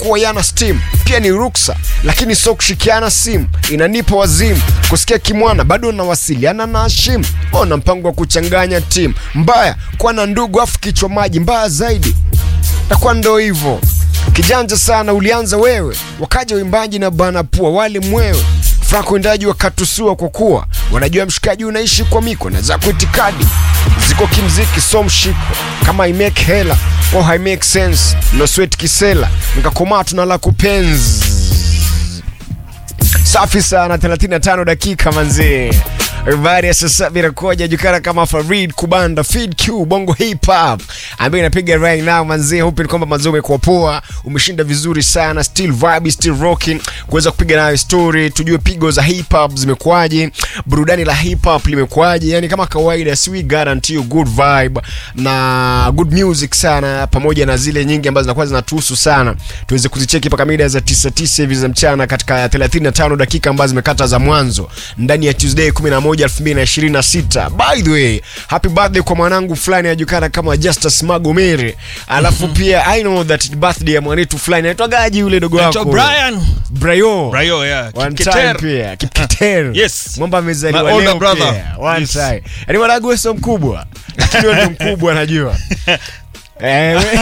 kuwa yana steam pia ni ruksa lakini sio kushikiana simu inanipa wazimu kusikia kimwana bado nawasiliana na Hashim ona mpango wa kuchanganya timu mbaya kuwa na ndugu afu kichwa maji mbaya zaidi takuwa ndo hivyo kijanja sana ulianza wewe wakaja uimbaji na bana pua wale mwewe franco wendaji wakatusua kwa kuwa wanajua mshikaji unaishi kwa miko na zako itikadi ziko kimziki so mshiko kama i make hela or I make sense no sweat kisela nikakomaa tuna la kupenzi safi sana 35 dakika manzee Habari ya sasa vinakuja jukana kama Farid Kubanda Feed Q Bongo Hip Hop ambaye inapiga right now manzee, hope ni kwamba mazao umekuwa poa, umeshinda vizuri sana, still vibe, still rocking, kuweza kupiga nayo story, tujue pigo za hip hop zimekuaje, burudani la hip hop limekuaje. Yani kama kawaida, si we guarantee you good vibe na good music sana, pamoja na zile nyingi ambazo zinakuwa zinatuhusu sana, tuweze kuzicheki mpaka mida za 99 hivi za mchana katika 35 dakika ambazo zimekata za mwanzo ndani ya Tuesday 11 2026. By the way, happy birthday kwa mwanangu fulani ajulikana kama Justus Magomere. Alafu pia I know that birthday ya mwanetu fulani anaitwa gaji yule dogo Naitwa wako. Brian. Brayo. Brayo, yeah. One Kipketer. time pia. Kipketer. Yes. Mwamba amezaliwa My older leo brother. pia. One Yes. time. Yaani mwanangu wewe sio mkubwa. Lakini wewe ndio mkubwa najua. Eh, we-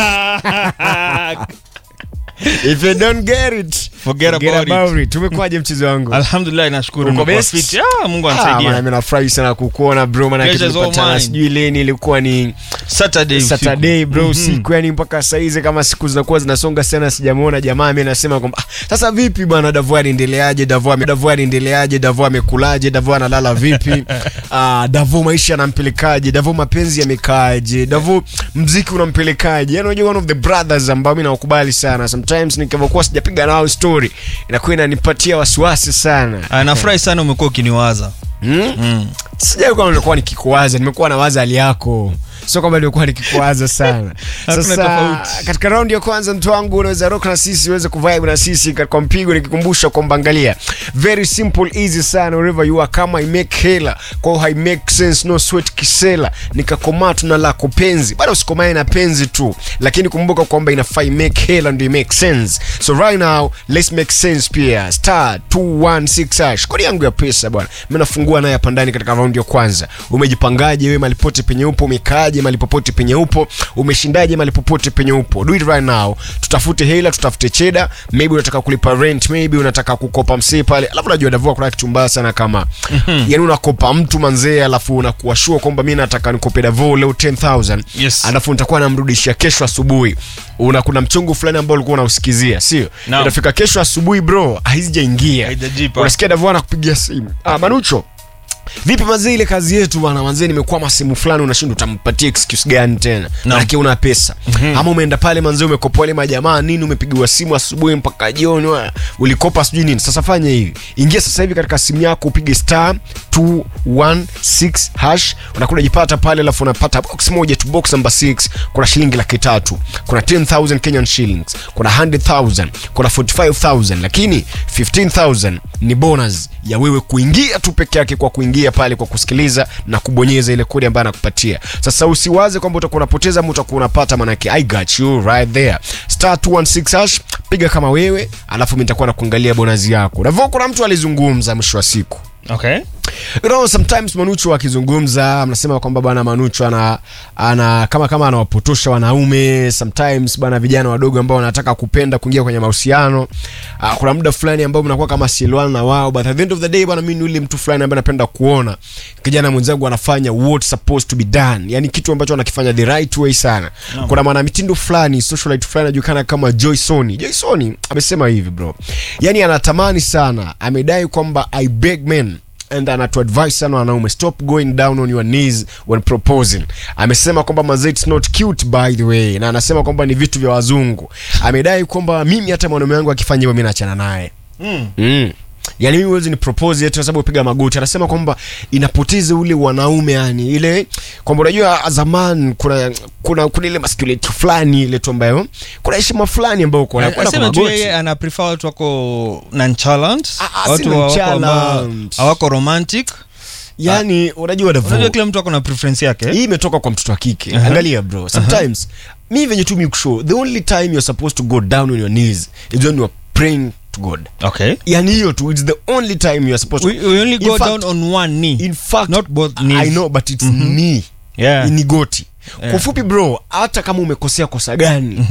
if you don't get it, Forget about it. it. Tumekuwaje mchezo wangu? Alhamdulillah nashukuru Uko nimekuwa best? fit. Ah, Mungu Ah, anisaidia. bwana, mimi nafurahi sana kukuona bro, maana Pleasure is all tulipatana mine. sijui leni ilikuwa ni Saturday usiku. Saturday bro Mhm. usiku, yani mpaka saizi kama siku zinakuwa zinasonga sana sijamuona jamaa. Mimi nasema kwamba ah, sasa vipi bwana, Davo anaendeleaje? Davo ame Davo anaendeleaje? Davo amekulaje? Davo analala vipi? ah, Davo maisha yanampelekaje? Davo mapenzi yamekaaje? Davo mziki unampelekaje? Yani unajua one of the brothers ambao mimi nawakubali sana, sometimes nikivyokuwa sijapiga nao story inakuwa inanipatia wasiwasi sana. Ah, nafurahi sana umekuwa ukiniwaza. Hmm? Mm. sijai kwamba nimekuwa nikikuwaza nimekuwa na waza hali yako sio kwamba nimekuwa nikikuwaza sana Hakuna sasa tofauti. katika raundi ya kwanza mtu wangu unaweza rock na sisi uweze kuvibe na sisi kwa mpigo nikikumbusha kwamba angalia very simple easy sana wherever you are kama i make hela kwa I make sense no sweat kisela nikakomaa tuna lako penzi bado usikomae na penzi tu lakini kumbuka kwamba inafaa i make hela ndio i make sense so right now let's make sense pia star 216 hash kodi yangu ya pesa bwana mimi nafungua naye hapa ndani katika raundi ya kwanza umejipangaje wewe malipote penye upo umekaaje malipopote penye upo umeshindaje malipopote penye upo do it right now tutafute hela tutafute cheda maybe unataka kulipa rent maybe unataka kukopa msee pale alafu najua davua kuna kitu mbaya sana kama yani unakopa mtu manzee alafu unakuwa sure kwamba mimi nataka nikope davo leo 10000 Yes. alafu nitakuwa namrudishia kesho asubuhi una kuna mchongo fulani ambao ulikuwa unausikizia sio Naam. inafika kesho asubuhi bro haijaingia Haijajipa. unasikia davo anakupigia simu ah, manucho vipi mazee ile kazi yetu bwana manzee nimekwama sehemu fulani unashinda utampatia excuse gani tena manake una pesa ama umeenda pale manzee umekopoa ile majamaa nini umepigiwa simu asubuhi mpaka jioni wa- ulikopa sijui nini sasa fanya hivi ingia sasa hivi katika simu yako upige star 216 hash unakuja jipata pale alafu unapata box moja tu box number 6 kuna shilingi laki tatu kuna 10000 Kenyan shillings kuna 100000 kuna 45000 lakini 15000 ni bonus ya wewe kuingia tu peke yake kwa kuingia pale kwa kusikiliza na kubonyeza ile kodi ambayo anakupatia sasa usiwaze kwamba utakuwa unapoteza ama utakuwa unapata manake i got you right there star 216 hash piga kama wewe alafu mimi nitakuwa nakuangalia bonus yako navyo kuna mtu alizungumza mwisho wa siku Okay. you know, sometimes manucho akizungumza mnasema kwamba bwana manucho ana, ana kama kama anawapotosha wanaume sometimes bwana vijana wadogo ambao wanataka kupenda kuingia kwenye mahusiano uh, kuna muda fulani ambao mnakuwa kama sielwana na wao but at the end of the day bwana mimi ni yule mtu fulani ambaye napenda kuona kijana mwenzangu anafanya what supposed to be done yani kitu ambacho anakifanya the right way sana Naam. kuna mwanamitindo fulani socialite fulani anajulikana kama Joy Soni Joy Soni amesema hivi bro yani anatamani sana amedai kwamba i beg men and anatuadvise sana wanaume stop going down on your knees when proposing amesema kwamba mazee it's not cute by the way na anasema kwamba ni vitu vya wazungu amedai kwamba mimi hata mwanaume wangu akifanya hivyo mi naachana naye Mm. mm. yani mimi huwezi ni propose yetu kwa sababu piga magoti anasema kwamba inapoteza ule wanaume yani ile kwamba unajua zaman kuna kuna kuna ile masculinity fulani ile tu ambayo kuna heshima fulani ambayo uko nayo kwenda kwa Anasema tu magoti yeye ana prefer watu wako nonchalant, Ah, ah, si watu hawako ambao- nonchalant. hawako romantic. yani unajua Davo, Unajua kila mtu ako na preference yake. hii imetoka kwa mtoto wa kike Aha. angalia bro sometimes mi venye tu mikushow the only time you're supposed to go down on your knees is when you're praying to god okay yani hiyo tu it's the only time you're supposed we, to we only In go fact- down on one knee in fact Not both knees. i know but it's knee yeah ni goti Yeah. kwa ufupi bro hata kama umekosea kosa gani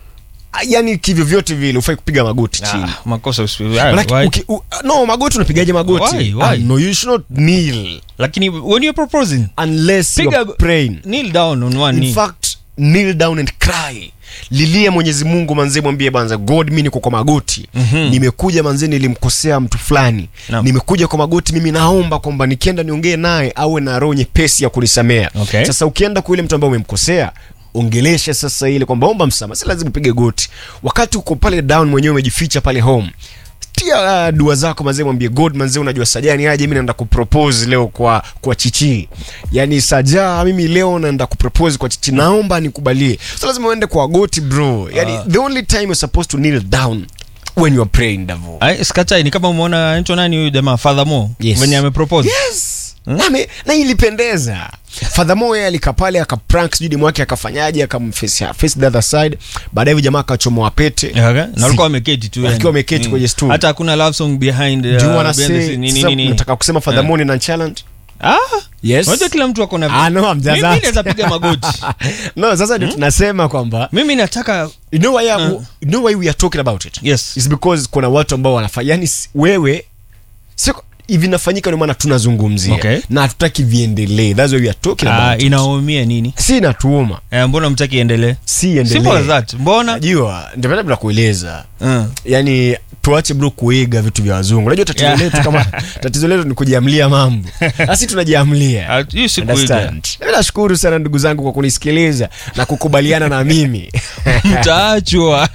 yani kivyo vyote vile ufai kupiga magoti chini ah, makosa usi- Manake why? uki- u- no magoti unapigaje magoti Why? Why? Ah, no you should not kneel lakini when you're proposing unless Piga- you're praying kneel down on one in knee fact kneel down and cry lilia mwenyezi mungu manzee mwambie banza god mi niko kwa magoti Mhm. nimekuja manzee nilimkosea mtu fulani Naam. nimekuja kwa magoti mimi naomba kwamba nikienda niongee naye awe na roho nyepesi ya kunisamea Okay. sasa ukienda kwa yule mtu ambaye umemkosea ongelesha sasa ile kwamba omba msamaha si lazima upige goti wakati uko pale down mwenyewe umejificha pale home tia uh, dua zako manzee mwambie god manzee unajua sajani aje mi naenda kupropose leo kwa kwa chichi yani sajaa mimi leo naenda kupropose kwa chichi naomba nikubalie so lazima uende kwa goti bro yani Ah. the only time you're supposed to kneel down when you're praying davo Ai, skatai ni kama umeona anaitwa nani huyu jamaa fadhamo Yes. venye amepropose yes na, me, na ilipendeza fadhamo yeye alikaa pale akaprank sijui demu wake akafanyaje akamface face the other side baadaye huyu jamaa akachomoa pete Okay. na walikuwa wameketi tu yani. Wakiwa wameketi Mm. kwenye stool. hata hakuna love song behind uh, Do you wanna behind the say- scene, nini, sasa nini. nataka kusema fadhamoni na challenge ah yes unajua kila mtu ako na Ah, no, I'm just mimi asking. naweza piga magoti no sasa ndio tunasema kwamba mimi nataka you know why, you know why we are talking about it yes is because kuna watu ambao wanafanya yani si- wewe sio hivi nafanyika ndio maana tunazungumzia Okay. na hatutaki viendelee that's why we are talking ah, about it. inaumia nini si natuuma eh, mbona mtaki endelee si simple as endelee that mbona najua ndio maana bila kueleza uh. yani tuache bro kuiga vitu vya wazungu unajua tatizo Yeah. letu kama tatizo letu ni kujiamlia mambo asi tunajiamlia Ah, hii si kuiga. Understand? Mimi nashukuru sana ndugu zangu kwa kunisikiliza na kukubaliana na mimi mtaachwa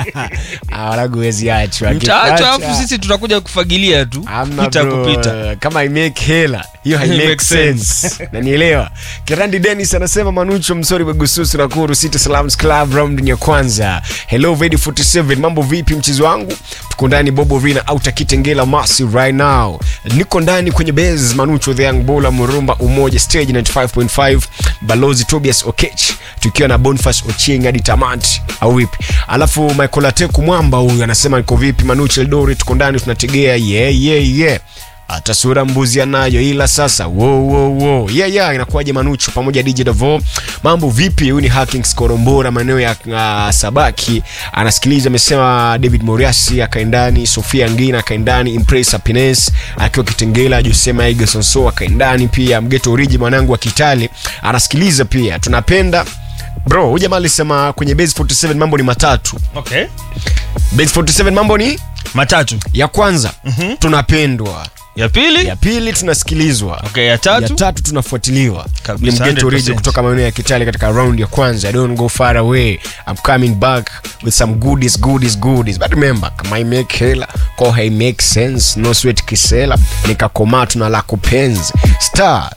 Ah, walagu huwezi achwa mtaachwa Akikuacha- alafu sisi tutakuja kufagilia tu Hamna pita bro. kupita kama i make hela hiyo hai It make makes sense nanielewa kirandi denis anasema manucho msori begususu nakuru city salams club round ya kwanza hello vedi 47 mambo vipi mchezo wangu tuko ndani bobo rina au takitengela masi right now niko ndani kwenye base manucho the young bola murumba umoja stage 95.5 balozi tobias okech tukiwa na bonfas ochieng hadi tamati au vipi alafu michael ateku mwamba huyu anasema niko vipi manucho eldori tuko ndani tunategea yeah, yeah, yeah hata sura mbuzi anayo ila sasa wo, wo, wo. Yeah, yeah, inakuwaje manucho pamoja dj davo mambo vipi huyu ni hackings korombora maeneo ya uh, sabaki anasikiliza amesema david moriasi akaendani sofia ngina akaendani impress happiness akiwa kitengela josema igesonso akaendani pia mgeto oriji mwanangu wa kitale anasikiliza pia tunapenda bro huyu jamaa alisema kwenye base 47 mambo ni matatu okay. base 47 mambo ni matatu ya kwanza mm-hmm. tunapendwa ya pili ya pili tunasikilizwa okay, ya ya tatu tatu tunafuatiliwa Kabisa, ni mgeto 100%. oriji kutoka maeneo ya kitali katika round ya kwanza I don't go far away I'm coming back with some goodies goodies goodies but remember kama I make hela ko hai make sense no sweat kisela nikakomaa tuna la kupenzi star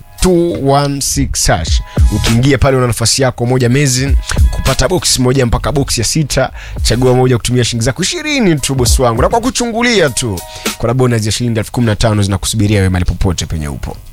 216 hash ukiingia pale una nafasi yako moja mezi kupata boksi moja mpaka boksi ya sita chagua moja kutumia shilingi zako ishirini tu bosi wangu na kwa kuchungulia tu kuna bonus ya shilingi elfu kumi na tano zinakusubiria wewe mali popote penye upo